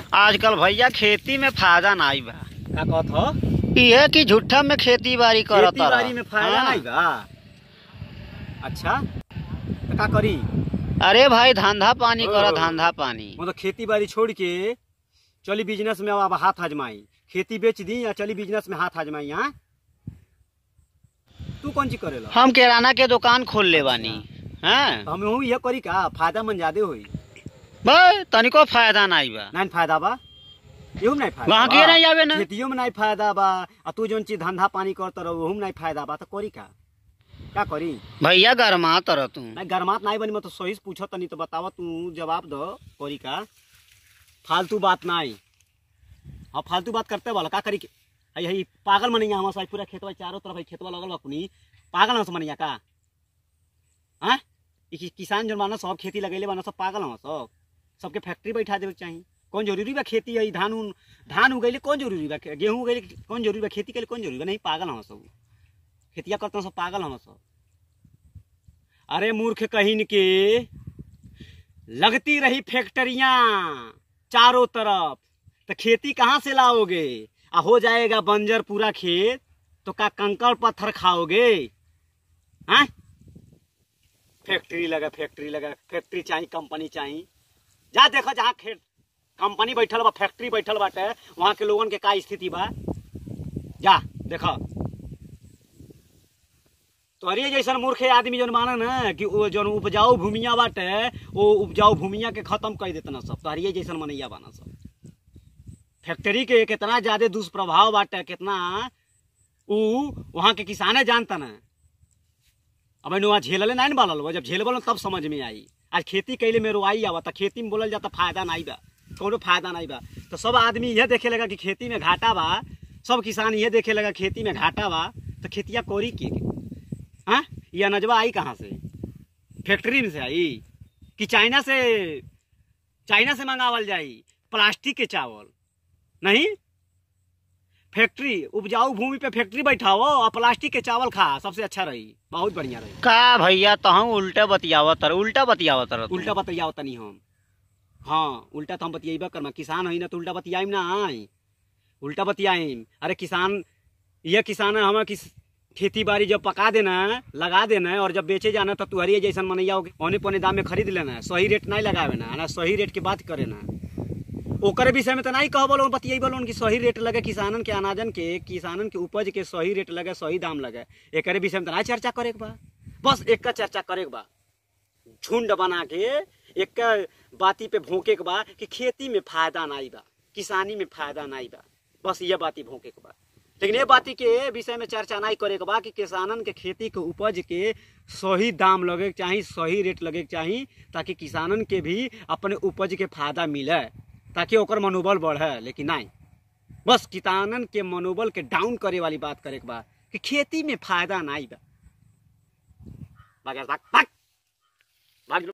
आजकल भैया खेती में फायदा नाई बा का कहत हो इहे कि झूठा में खेती बाड़ी करत खेती बाड़ी में फायदा नहीं बा अच्छा तो का करी अरे भाई धंधा पानी कर ओ। धंधा पानी मतलब खेती बाड़ी छोड़ के चली बिजनेस में अब हाथ आजमाई खेती बेच दी या चली बिजनेस में हाथ आजमाई यहाँ तू कौन चीज करेला हम किराना के दुकान खोल ले बानी हैं हम हूँ यह करी का फायदा मन ज्यादा होई भाई तनिको फायदा नाई बा नहीं फायदा बा एहू में नहीं फायदा वहाँ बा। के नहीं आवे ना खेतियों में नहीं फायदा बा आ तू जौन चीज धंधा पानी करत रहो ओहू में नहीं फायदा बा तो करी का का करी भैया गरमा तर तू नहीं गरमात नहीं बनी मैं तो सही से पूछो तनी तो बतावा तू जवाब दो करी का फालतू बात नहीं हाँ फालतू बात करते वाला का करी के हई हई पागल मनिया हमारे साथ पूरा खेतवा चारों तरफ हई खेतवा लगल बा कुनी पागल हम मनिया का हाँ ई कि- किसान जो मानो सब खेती लगेले बाना सब पागल हम सब सबके फैक्ट्री बैठा देवे के चाही कौन जरूरी बा खेती है धान उन धान उगैले कौन जरूरी बा गेहूं उगैले कौन जरूरी बा खेती के लिए कौन जरूरी बा नहीं पागल हम सब खेतिया करते हैं सब पागल हम सब अरे मूर्ख कहीन के लगती रही फैक्ट्रियां चारों तरफ तो खेती कहाँ से लाओगे आ हो जाएगा बंजर पूरा खेत तो का कंकड़ पत्थर खाओगे हाँ फैक्ट्री लगा फैक्ट्री लगा फैक्ट्री चाहिए कंपनी चाहिए जा देखो जहाँ खेत कंपनी बैठल बा फैक्ट्री बैठल बाटे वहाँ के लोगन के का स्थिति बा जा देखो तोहरे जैसन मूर्ख आदमी जौन माने ना कि वो जौन उपजाऊ भूमिया बाटे वो उपजाऊ भूमिया के खत्म कर देते ना सब तोहरे जैसन मनैया बाना सब फैक्ट्री के कितना ज्यादा दुष्प्रभाव बाटे कितना ऊ वहाँ के किसाने जानता ना अब नुआ झेलले नहीं बालल बा जब झेलबल तब समझ में आई आज खेती कैले में रोआई आवा तो खेती में बोलल जाता फायदा नहीं बा कोनो फायदा नहीं बा तो सब आदमी यह देखे लगा कि खेती में घाटा बा सब किसान यह देखे लगा खेती में घाटा बा तो खेतिया कोरी के हाँ ये अनजवा आई कहाँ से फैक्ट्री में से आई कि चाइना से चाइना से मंगावल जाई प्लास्टिक के चावल नहीं फैक्ट्री उपजाऊ भूमि पे फैक्ट्री बैठाओ और प्लास्टिक के चावल खा सबसे अच्छा रही बहुत बढ़िया रही का भैया तहु उल्टा बतियावत तर उल्टा बतियावत तर उल्टा बतियाओ तनी हम हाँ उल्टा तो हम बतियाबा करमा किसान है ना तो उल्टा बतियाइम ना आई उल्टा बतियाइम अरे किसान ये किसान है हमें किस खेती बाड़ी जब पका देना है लगा देना है और जब बेचे जाना है, तो तुहरी जैसन मनैया होगी औने पौने दाम में खरीद लेना है सही रेट नहीं लगावे ना ना सही रेट के बात करे ना ओकर विषय में तो नहीं कह बोलो बतियाई बोलो कि सही रेट लगे किसानन के अनाजन के किसानन के उपज के सही रेट लगे सही दाम लगे एक विषय में तो नहीं चर्चा करे के बा बस एक का चर्चा करे के बा झुंड बना के एक बाती पे भोंके के बा कि खेती में फायदा नहीं बा किसानी में फायदा नहीं बा बस ये बाती भोंके के बा लेकिन ये बाती के विषय में चर्चा नहीं करे के बा कि किसानन के खेती के उपज के सही दाम लगे के चाही सही रेट लगे के चाही ताकि किसानन के भी अपने उपज के फायदा मिले ताकि ओकर मनोबल बढ़े लेकिन नहीं बस किसानन के मनोबल के डाउन करे वाली बात करे के बा कि खेती में फायदा नहीं बा भाग भाग भाग भाग